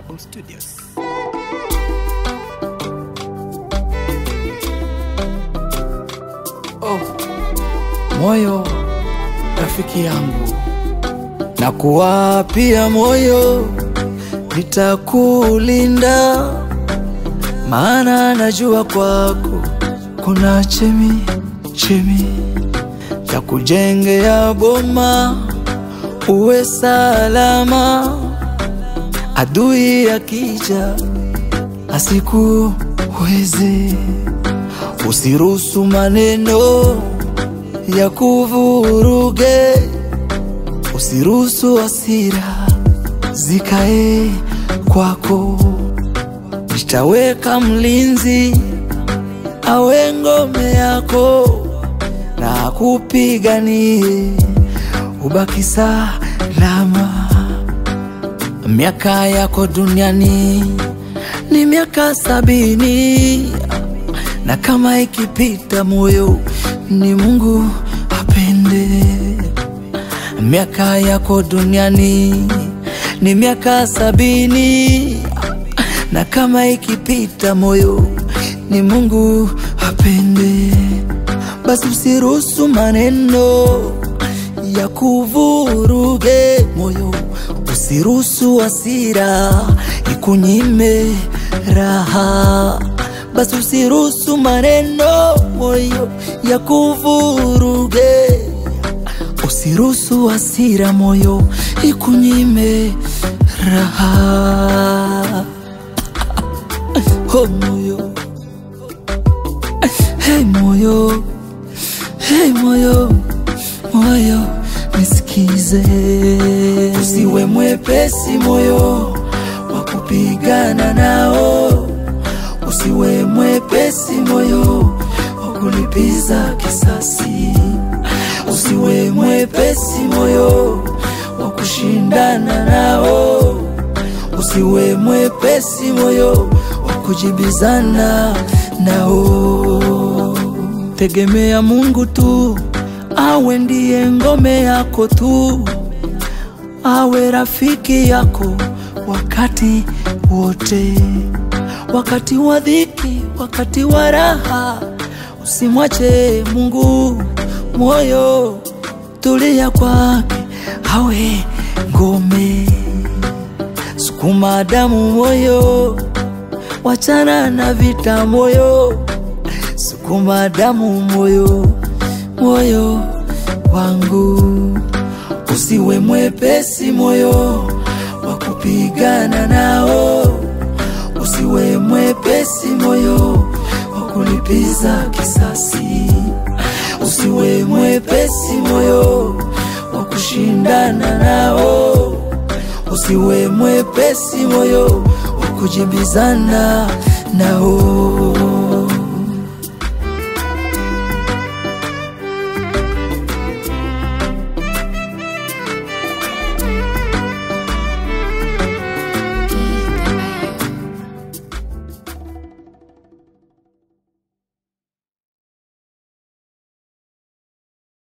Home Studios. Oh, moyo rafiki yangu, na kuwapia moyo, nitakulinda, maana najua kwako kuna chemi chemi ya kujengea boma, uwe salama, adui akija asikuweze. Usiruhusu maneno ya kuvuruge, usiruhusu hasira zikae kwako. Nitaweka mlinzi awe ngome yako na akupiganie ubaki salama. Miaka yako duniani ni miaka sabini na kama ikipita moyo ni Mungu apende. Miaka yako duniani ni miaka sabini na kama ikipita moyo ni Mungu apende. Basi usiruhusu maneno ya kuvuruge moyo, usiruhusu hasira ikunyime raha basi usiruhusu maneno moyo ya kuvuruge, usiruhusu hasira moyo ikunyime raha. Oh moyo, hey moyo, hey moyo, moyo nisikize, usiwe mwepesi moyo wa kupigana nao usiwe mwepesi moyo wa kulipiza kisasi, usiwe mwepesi moyo wa kushindana nao, usiwe mwepesi moyo wa kujibizana nao. Tegemea Mungu tu, awe ndiye ngome yako tu, awe rafiki yako wakati wote wakati wa dhiki, wakati wa raha, usimwache Mungu. Moyo tulia kwake, awe ngome. Sukuma damu moyo, wachana na vita moyo. Sukuma damu moyo, moyo wangu, usiwe mwepesi moyo wa kupigana nao usiwe mwepesi moyo wa kulipiza kisasi, usiwe mwepesi moyo wa kushindana nao, usiwe mwepesi moyo wa kujibizana nao.